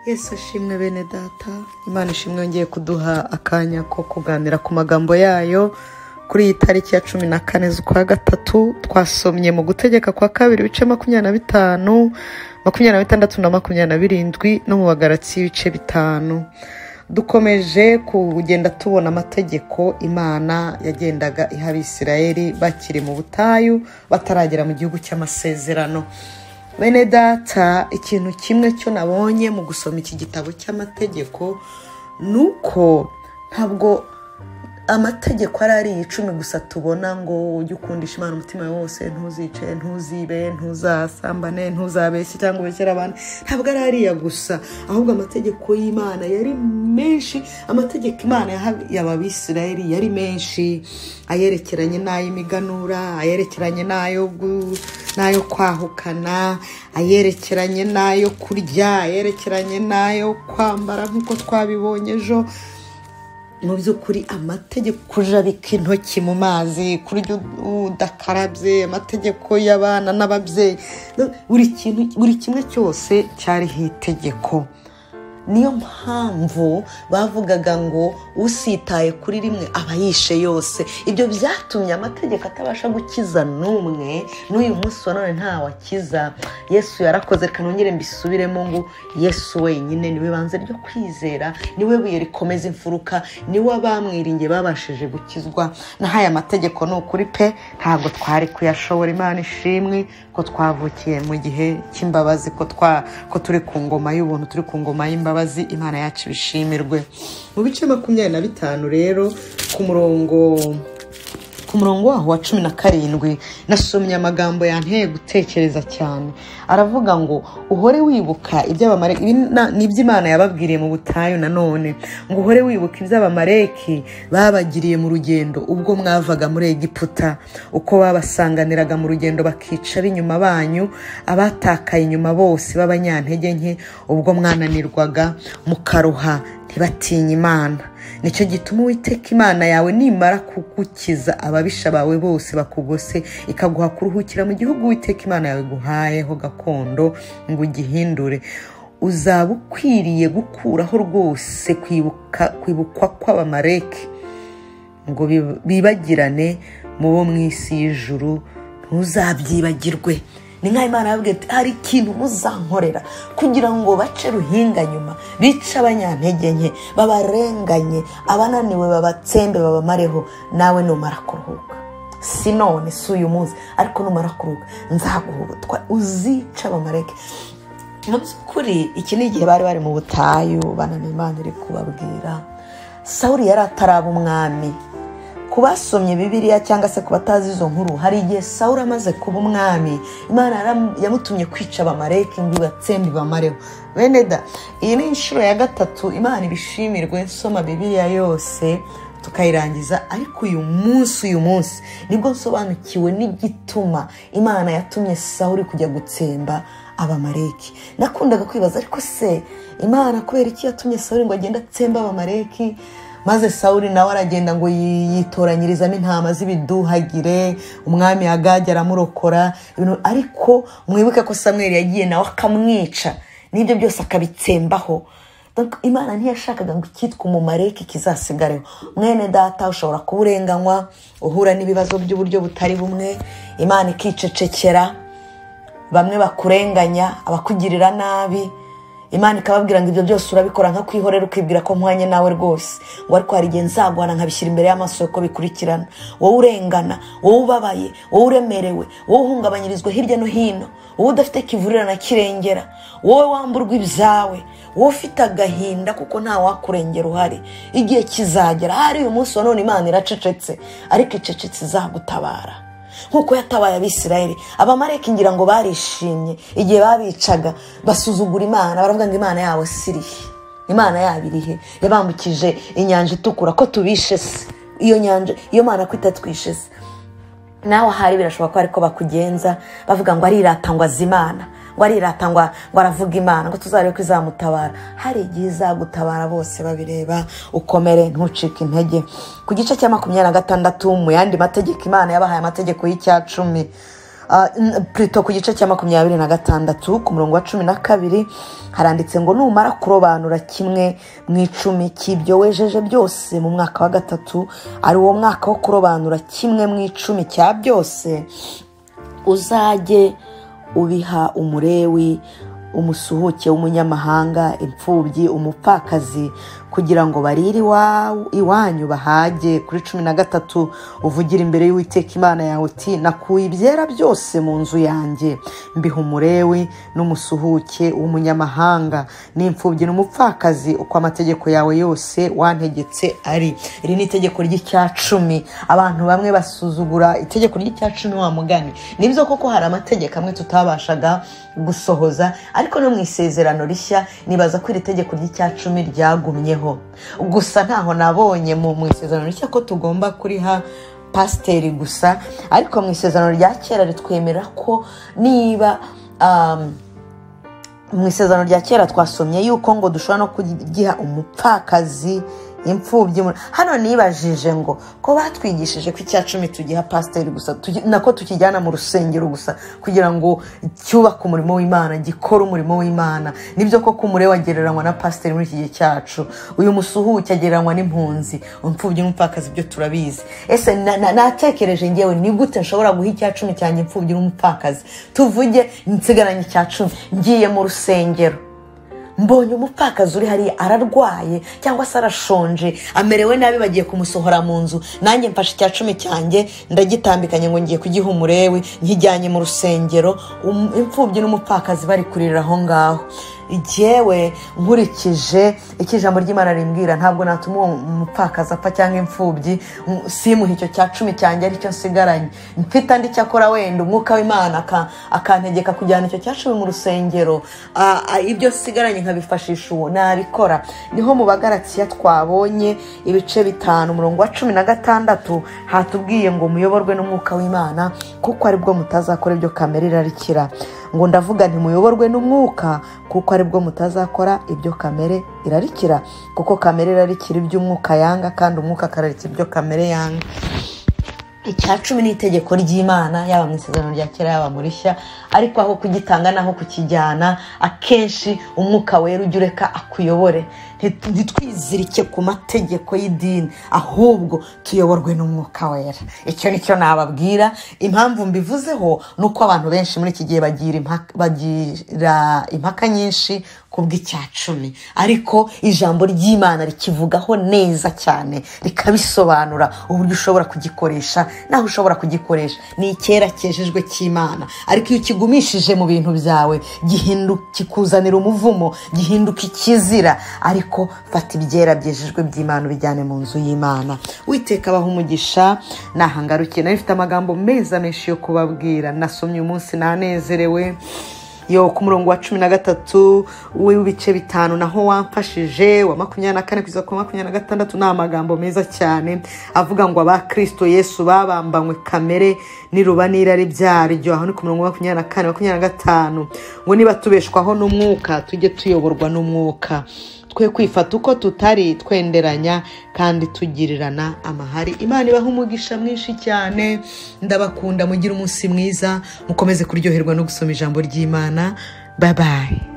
Yesu ashimwe bene data imana ishimwe yongeye kuduha akanya ko kuganira ku magambo yayo kuri iyi tariki ya cumi na kane z'ukwa gatatu twasomye mu gutegeka kwa kabiri ibice makumyabiri na bitanu makumyabiri na bitandatu na makumyabiri na birindwi no mu bagarutsi y'ibice bitanu dukomeje kugenda tubona amategeko imana yagendaga iha abisirayeri bakiri mu butayu bataragera mu gihugu cy'amasezerano bene data ikintu kimwe cyo nabonye mu gusoma iki gitabo cy'amategeko ni uko ntabwo amategeko ari ari icumi gusa tubona ngo ujye ukundisha imana umutima wose ntuzice ntuzibe ntuzasambane ntuzabeshye cyangwa ubeshyere abantu ntabwo ari ariya gusa ahubwo amategeko y'imana yari menshi amategeko imana yahaga abisirayeli yari menshi ayerekeranye n'ay'imiganura ayerekeranye n'ayo n'ayo kwahukana ayerekeranye n'ayo kurya ayerekeranye n'ayo kwambara nk'uko twabibonye ejo mu by'ukuri amategeko kujabika intoki mu mazi kurya udakarabye amategeko y'abana n'ababyeyi buri kimwe cyose cyariho itegeko niyo mpamvu bavugaga ngo usitaye kuri rimwe aba yishe yose ibyo byatumye amategeko atabasha gukiza n'umwe n'uyu munsi wa none ntawe akiza yesu yarakoze reka nongere mbisubiremo ngo yesu wenyine niwe banze ryo kwizera niwe buye rikomeza imfuruka niwe abamwiringiye babashije gukizwa n'aho amategeko ni ukuri pe ntabwo twari kuyashobora imana ishimwe ko twavukiye mu gihe cy'imbabazi ko turi ku ngoma y'ubuntu turi ku ngoma y'imbabazi imbabazi imana yacu bishimirwe mu bice makumyabiri na bitanu rero ku murongo ku murongo waho wa cumi na karindwi nasomye amagambo yanteye gutekereza cyane aravuga ngo uhore wibuka iby'abamareki ni iby'imana yababwiriye mu butayu nanone ngo uhore wibuka iby'abamareki babagiriye mu rugendo ubwo mwavaga muri egiputa uko babasanganiraga mu rugendo bakica b'inyuma banyu abatakaye inyuma bose b'abanyantege nke ubwo mwananirwaga mukaruha ntibatinya imana nicyo gituma uwiteka imana yawe nimara kugukiza ababisha bawe bose bakugose ikaguha kuruhukira mu gihugu uwiteka imana yawe guhayeho gakondo ngo ugihindure uzaba ukwiriye gukuraho rwose kwibukwa kw'abamareki ngo bibagirane mu bo mu isi y'ijuru ntuzabyibagirwe ni nk'aho imana yababwiye ati hari ikintu muzankorera kugira ngo bace ruhinga nyuma bice abanyantege nke babarenganye abananiwe babatsembe babamareho nawe numara kuruhuka si none si uyu munsi ariko numara kuruhuka nzaguhubutwa uzica abamareke mu by'ukuri iki ni igihe bari bari mu butayu bananiwe imana iri kubabwira sawuri yari ataraba umwami ku basomye bibiriya cyangwa se ku batazi izo nkuru hari igihe sawuri amaze kuba umwami imana yamutumye kwica abamareki ngo ibatsembe bamareho bene da iyi ni inshuro ya gatatu imana ibishimirwe nsoma bibiriya yose tukayirangiza ariko uyu munsi uyu munsi nibwo nsobanukiwe n'igituma imana yatumye sawuri kujya gutsemba abamareki nakundaga kwibaza ariko se imana kubera iki yatumye sawuri ngo agende atsembe abamareki maze sawuri nawe aragenda ngo yitoranyirizamo intama z'ibiduhagire umwami agajya aramurokora ariko mwibuke ko samweri yagiye nawe akamwica n'ibyo byose akabitsembaho imana ntiyashakaga ngo icyitwa umumareke kizasigareho mwene data ushobora kuba urenganywa uhura n'ibibazo by'uburyo butari bumwe imana ikicecekera bamwe bakurenganya abakugirira nabi imana ikababwira ngo ibyo byose urabikora nka kwihorera ukibwira ko nkwanye nawe rwose ngo ariko hari igihe nzaguhana nkabishyira imbere y'amaso uko bikurikirana wowe urengana wowe ubabaye wowe uremerewe wowe uhungabanyirizwa hirya no hino wowe udafite kivurira na kirengera wowe wamburwa ibyawe wowe ufite agahinda kuko nta wakurengera uhari igihe kizagera hari uyu munsi wa none imana iracecetse ariko icecetse izagutabara nk'uko yatabaye abisirayeli abamareki ngira ngo barishimye igihe babicaga basuzugura imana baravuga ngo imana yabo sirihe imana yabo irihe yabambukije inyanja itukura ko tubishe se iyo nyanja iyo mana ko itatwishe se nawe ahari birashoboka ko ariko bakugenza bavuga ngo arirata ngo azi imana ngo arirata ngo ngo aravuga imana ngo tuzarebe ko izamutabara hari igihe izagutabara bose babireba ukomere ntucike intege ku gice cya makumyabiri na gatandatu mu yandi mategeko imana yabahaye amategeko y'icyacumi purito ku gice cya makumyabiri na gatandatu ku murongo wa cumi na kabiri haranditse ngo numara kurobanura kimwe mu icumi cy'ibyo wejeje byose mu mwaka wa gatatu ari uwo mwaka wo kurobanura kimwe mu icumi cya byose uzajye ubiha umurewi umusuhuke w'umunyamahanga imfubyi umupfakazi kugira ngo barire iwanyu bahage kuri cumi na gatatu uvugira imbere y'uwiteka imana yawe uti nakuye ibyera byose mu nzu yanjye mbiha umurewi n'umusuhuke w'umunyamahanga n'imfubyi n'umupfakazi uko amategeko yawe yose wantegetse ari iri ni itegeko ry'icyacumi abantu bamwe basuzugura itegeko ry'icyacumi wa mugani nibyo koko hari amategeko amwe tutabashaga gusohoza ariko no mu isezerano rishya nibaza ko iri tegeko ry'icyacumi ryagumyeho gusa ntaho nabonye mu isezerano rishya ko tugomba kuriha pasiteri gusa ariko mu isezerano rya kera ritwemera ko niba mu isezerano rya kera twasomye yuko ngo dushobora no kugiha umupfakazi imfubyi hano nibajije ngo ko batwigishije ko icya cumi tugiha pasiteri gusa nako tukijyana mu rusengero gusa kugira ngo cyubake umurimo w'imana gikore umurimo w'imana nibyo koko umure wagereranywa na pasiteri muri iki gihe cyacu uyu musuhuke agereranywa n'impunzi imfubyi n'umupfakazi ibyo turabizi ese natekereje ngewe ni gute nshobora guha icya cumi cyanjye imfubyi n'umupfakazi tuvuge nsigaranye icya cumi ngiye mu rusengero mbonye umupfakazi uri hariya ararwaye cyangwa se arashonje amerewe nabi bagiye kumusohora mu nzu nanjye mfashe icya cumi cyanjye ndagitambikanye ngo ngiye kugiha umurewe nkijyanye mu rusengero imfubyi n'umupfakazi bari kurira aho ngaho igewe nkurikije icyo ijambo ry'imana rimbwira ntabwo natuma uwo mupfakazi apfa cyangwa imfubyi simuhe icyo cya cumi cyanjye aricyo nsigaranye mfite andi cyakora wenda umwuka w'imana akantegeka kujyana icyo cya cumi mu rusengero ibyo nsigaranye nkabifashisha uwo nabikora niho mu bagaratiya twabonye ibice bitanu umurongo wa cumi na gatandatu hatubwiye ngo muyoborwe n'umwuka w'imana kuko aribwo mutazakora ibyo kamere irarikira ngo ndavuga ntimuyoborwe n'umwuka kuko aribwo mutazakora ibyo kamere irarikira kuko kamere irarikira iby'umwuka yanga kandi umwuka akararikira ibyo kamere yanga icya cumi ni itegeko ry'imana yaba mu isezerano rya kera yaba muri shya ariko aho kugitanga n'aho kukijyana akenshi umwuka wera ujya ureka akuyobore ntitwizirike ku mategeko y'idini ahubwo tuyoborwe n'umwuka wera icyo nicyo nababwira impamvu mbivuzeho ni uko abantu benshi muri iki gihe bagira impaka nyinshi ku bw'icyacumi ariko ijambo ry'imana rikivugaho neza cyane rikabisobanura uburyo ushobora kugikoresha naho ushobora kugikoresha ni icyera cyejejwe cy'imana ariko iyo ukigumishije mu bintu byawe kikuzanira umuvumo gihinduka ikizira ariko ariko fata ibyera byejejwe by'imana ubijyane mu nzu y'imana witeka abaho umugisha nahangarukiye nawe ifite amagambo meza menshi yo kubabwira nasomye umunsi nanezerewe yo ku murongo wa cumi na gatatu w'ibice bitanu naho wamfashije wa makumyabiri na kane kugeza ku makumyabiri na gatandatu ni amagambo meza cyane avuga ngo abakristo yesu babambanywe kamere niruba n'irari byaryo aho ni ku murongo wa makumyabiri na kane makumyabiri na gatanu ngo niba tubeshwaho n'umwuka tujye tuyoborwa n'umwuka twe kwifata uko tutari twenderanya kandi tugirirana amahari imana ibaha umugisha mwinshi cyane ndabakunda mugire umunsi mwiza mukomeze kuryoherwa no gusoma ijambo ry'imana babaye